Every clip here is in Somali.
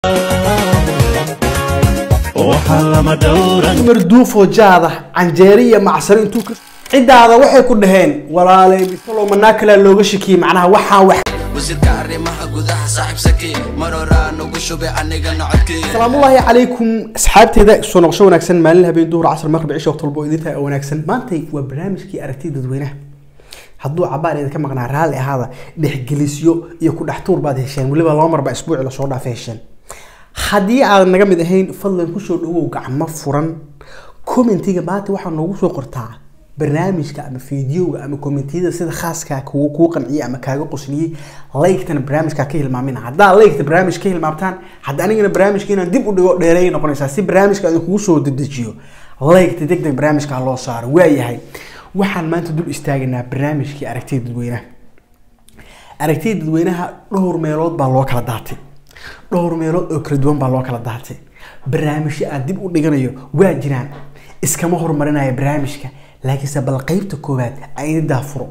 marduufoo jaada canjeere iyo macsaro intuu ka ciddaada waxay ku dhaheen walaalay bisalow manaa kalaa looga shakiyey macnaha waxaan wax wasiirka arrimaha gudaha saaxiib saki mar horaa nagu shubay anigana codkii asalaamullaahi calaykum asxaabteyda soo noqosho wanaagsan maalin habeen duhur casr maqrib cisho waqti walba oo idin tahay oo wanaagsan maantay waa barnaamijkii aragtida dadweynaha hadduu cabaar idinka maqnaa raalli ahaada dhexgelisyo iyo ku dhex tuur baad hesheen weliba laba marba isbuuci lasoo dhaafa hesheen haddii aadan naga mid ahayn fadlan kusoo dhawow gacmo furan commentiga maanta waxaa noogu soo qortaa barnaamijka ama fideoga ama commentiyada sida khaaska kuu kuu qanciyay ama kaaga qosliyey laygtana barnaamijka ka hilmaamina haddaa laygta barnaamij ka hilmaamtaan hadda anigana barnaamijka inaan dib u dhigo dheereey noqonaysaa si barnaamijka aan kugu soo dedejiyo laygta deg deg barnaamijka ha loo saaro waayahay waxaan maanta dul istaagaynaa barnaamijkii aragtida dadweynaha aragtida dadweynaha dhowr meelood baa loo kala daatay dhowr meelood oo kala duwan baa loo kala daatay barnaamijyo aan dib u dhiganayo waa jiraan iskama horumarinaya barnaamijka laakiinse bal qeybta koowaad aan idin daafuro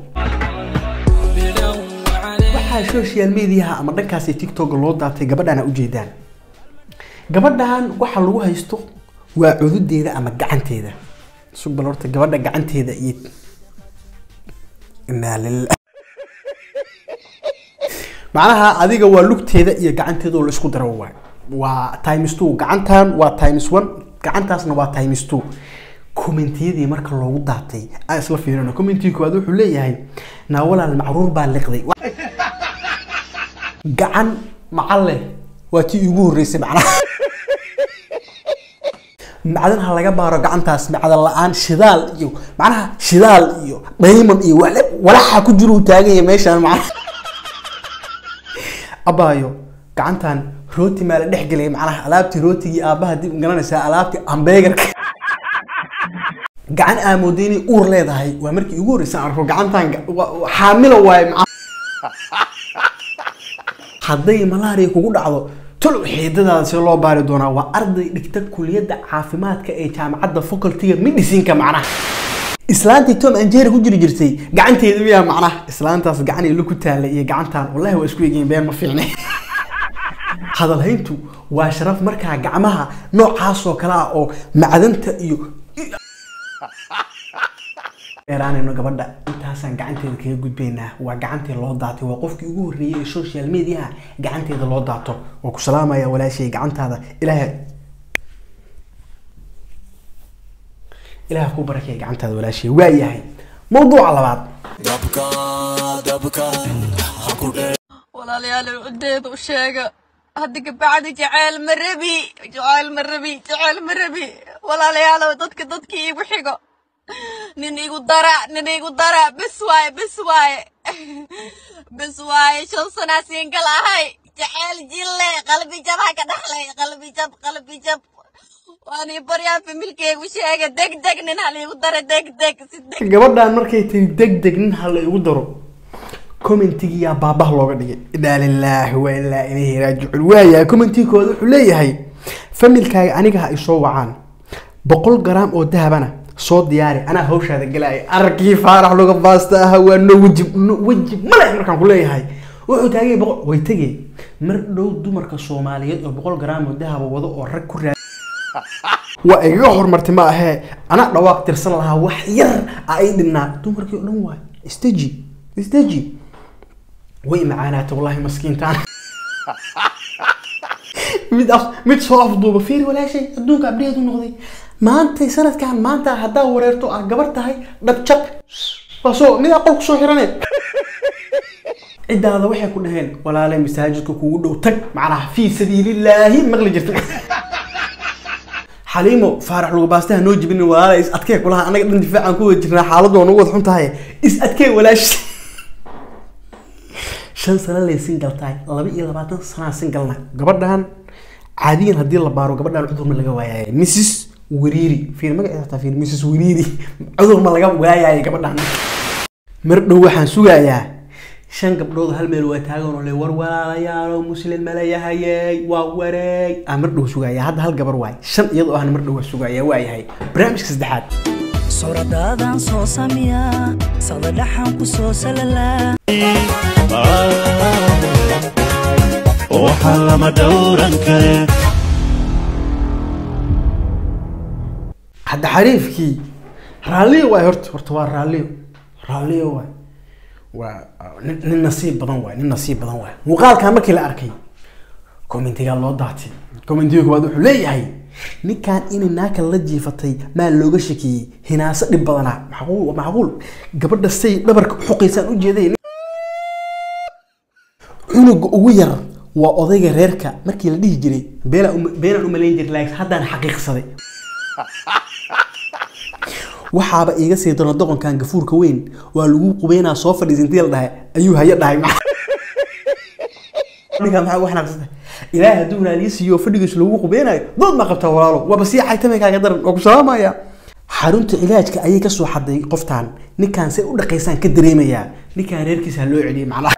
waxaa social mediaha ama dhankaasi tiktok loo daatay gabadhaan aa ujeedaan gabadhan waxa lagu haysto waa cududeeda ama gacanteeda sug bal horta gabadha gacanteeda iyo inaa lillah macnaha adiga waa lugteeda iyo gacanteeda oo la isku daro waay waa times two gacantan waa times one gacantaasna waa times two commentiyadii marka loogu daatay aan isla fiirino commentiga koowaad wuxuu leeyahay naawalaal macruur baa liqday gacan macalle waa tii ugu horreysay macnaha macdan ha laga baaro gacantaas macdan la-aan shidaal iyo macnaha shidaal iyo diamond iyo wale- walaxa ku jiro uu taaganya meeshaan macnaha abaayo gacantan rooti maa la dhex gelay macnaha alaabtii rootigii aabaha dib garanaysaa alaabtii ambeegarka gacan aamooday inay uur leedahay waa markii ugu horreysay aan arko gacantan ga- wa- wa- xaamilo waaye macnaha hadday malaria kugu dhacdo tolow xiidadaada si loo baari doonaa waa arday dhigta kuliyadda caafimaadka ee jaamacadda facultiga medicinka macnaha islaantii tom anjeri ku jiri jirtay gacanteeda miyaa macnaha islaantaas gacan ilo ku taalay iyo gacantan wallahi waa isku egeyn been ma fiicne hadalhayntu waa sharaf markaa gacmaha noocaasoo kale ah oo macdanta iyo dheeraanayno gabadha intaasaan gacanteeda kaga gudbaynaa waa gacantii loo daatay waa qofkii ugu horreeyay ee social mediaha gacanteeda loo daato waa ku salaamaya walaashay gacantaada ilaahay ilaah ku barakaya gacantaada walaashay waa yahay mawduuca labaad dabka dabka ha ku dhe walaalayaal cudeeda u sheega hadda kabacdi jaceyl ma rabi jaceyl ma rabi jaceyl ma rabi walaalayaalow dadka dadkii igu xigo nin igu dara nin igu dara bes waaye bes waaye bes waaye shan sanaa siingal ahay jaceyl jille qalbi jab ha ka dhaxlay qalbi jab qalbi jab waan ii baryaa familkeygu sheega deg deg nin haliigu dara deg deg si deg gabadhan markay tiri deg deg nin ha la igu daro commentigiyaa baabah looga dhigay inaa lilaahi wa ilaa ilayhi raajicuun waayahay commentiga koowaad wuxuu leeyahay familkaaga aniga ha isoo wacaan boqol garaam oo dahabana soo diyaari anaa hawshaada galaya arkii faarax luga baasta ah waa no weji no weji male markaan ku leeyahay wuxuu taagay boqol way tegay mar dhow dumarka soomaaliyeed oo boqol garaam oo dahaba wado oo rag ku raa waa igaga horumartay ma ahee anaa dhawaaq tirsan lahaa wax yar a ay dhinnaa dumarkii oo dhan waay istaji istaji way macaanaata wallahi maskiintaan mid af mid soo afduuba fiir walaashay adduunka abdheed u noqday maantay sanadkan maanta haddaa wareerto ah gabar tahay dhabjaq waa soo mid aqol kusoo xirane ciddaada waxay ku dhaheen walaalay masaajidka kugu dhow tag macnaha fii sabiilillaahi maqli jirta xaliimo faarax lagu baastaha noo jibinin walaala is adkee kulaha anaga dhan difaacaan ku wada jirnaa xaaladdu waa nagu wada xun tahay is adkee walaashi shan sano lay singal tahay laba iyo labaatan sanaa singalna gabadhan caadiyan haddii la baaro gabadhan cudur ma laga waayaaye mrs wiriiri fiir magaceeda hataa fiir mrs wiriiri cudur ma laga waayaaye gabadhan mar dhow waxaan sugayaa shan gabdhood hal meel waa taagan oo le war walaalayaalo muslim ma leeyahayey waa wareey aan mar dhow sugaya hadda hal gabar waay shan iyadoo ahna mar dhow waa sugaya waa yahay barnaamijka saddexaad suuradaadaan soo samiyaa saqda dhaxan ku soo salalaa waxaa lama dhowran kare hadda xariifkii raalliyo waay horta horta waa raalliyo raalliyo waay waa nin nin nasiib badan waay nin nasiib badan waay muuqaalkan markii la arkay commentigaa loo daatay commentiga koowaad wuxuu leeyahay ninkan inay naaka la jiifatay maa looga shakiyey hinaaso dhib badanaa macquul waa macquul gabadha say dhabarka xuqaysaan u jeeday cunuga ugu yar waa odayga reerka markii la dhihi jiray beenaan uma- beenaan umalayn jiray laakiin haddaan xaqiiqsaday waxaaba iiga sii daro doqonkan gafuurka weyn waa lagu qubeynaa soo fadhiisa intii la dhahay ayuu haya dhahay ninkaa maxaa ugu xanaaqsanta ilaahay hadduu naaliyo siiyo fadhigiisa lagu qubeynayo dood ma qabtaa walaalo waaba sii xaytamay kaaga daran oo ku salaamaya xarunta cilaajka ayay kasoo xaday qoftaan ninkaan say u dhaqaysaan ka dareemayaa ninkaan reerkiisa ha loo celiyay macnaha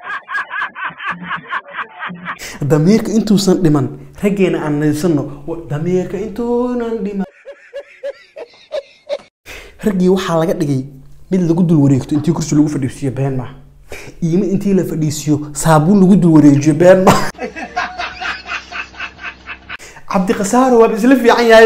damiirka intuusan dhiman raggeena aan naysano damiirka intuunan dhiman raggii waxaa laga dhigay mid lagu dul wareegto intii kursi lagu fadhiisiyo been maaha iyo mid intii la fadhiisiyo saabuun lagu dul wareejiyo been maaha cabdiqasaaro waaba isla fiican yahay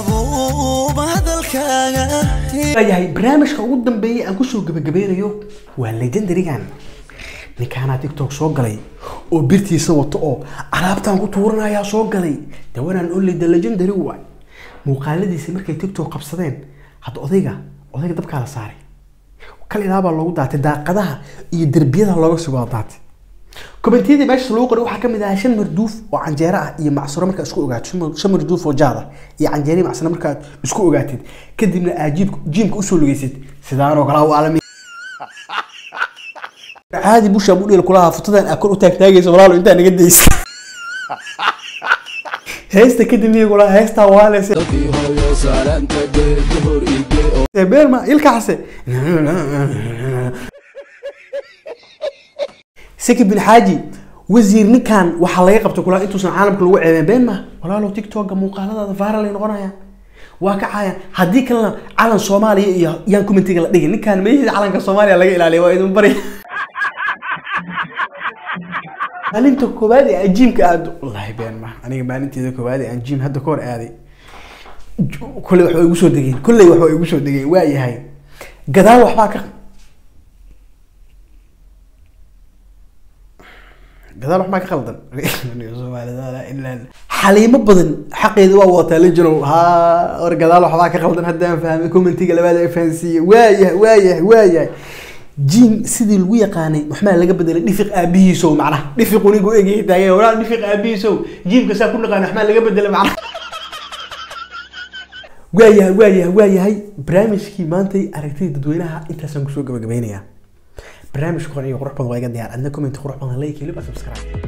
yahay barnaamijka ugu dambeeyay aan kusoo gabagabeynayo waa legendarigan ninkaanaa tiktok soo galay oo birtiisa wato oo alaabtaan ku tuuranayaa soo galay de wanaan only the legendary waay muuqaaladiisi markay tiktok qabsadeen hadda odayga odayga dabkaa la saaray kal ilaabaa loogu daatay daaqadaha iyo derbiyada looga sugoo daatay komentiyadii meesha lagu qoray waxaa kamid ahaa shan marduuf oo canjeero ah iyo macsaro markaa isku ogaato shan mar- shan marduuf oo jaad ah iyo canjeero iyo macsaro markaad isku ogaatid kadibna aad jiibka jiimka usoo lugaysid sidaanoo kale u alami caadi busha budheel kulahaa futadan aa kor u taagtaagaysa walaalo intaa naga daysa heesta kadib miya kulaha heestaa waaleyse beerma ilkaxase saki bin xaaji wasiir ninkan waxaa laga qabtay kulaa intuusan caalamka lagu ceebeen been ma walaalow tiktoka muuqaaladaada viral ay noqonayaan waa ka caayaan haddii kalena calan soomaaliya iyo yaan commentiga la dhigin ninkan meeshiisa calanka soomaaliya laga ilaaliya waa idin bari maalinta koowaad ee ajiimka aad wallaahi been ma aniga maalinteeda koowaad ee aan jiim hadda ka hor aaday kolley waxba igu soo degeen kolley waxba igu soo degeen waa yahay gadaal waxbaa ka gadaal waxbaa ka qaldan xaliimo badan xaqeeda waa wadataa la jiro ha or gadaal waxbaa ka qaldan haddaan fahmay commentiga labaad ay fahansiiye waayahay waayahay waayahay jiim sidii lagu yaqaanay waxmaa laga bedelay dhifiq aabihiisow macnaha dhifiq unigu egyahay taagay walaal dhifiq aabihiisow jiimka saa ku naqaan waxmaa laga bedelay macnaha waayahay waayahay waayahay barnaamijkii maantay aragtida dadweynaha intaasaan kusoo gabagabeynayaa barnaamijka qor iyo qurux badan waa iga diyaar adna comment qurux badan like iyo liba subscribe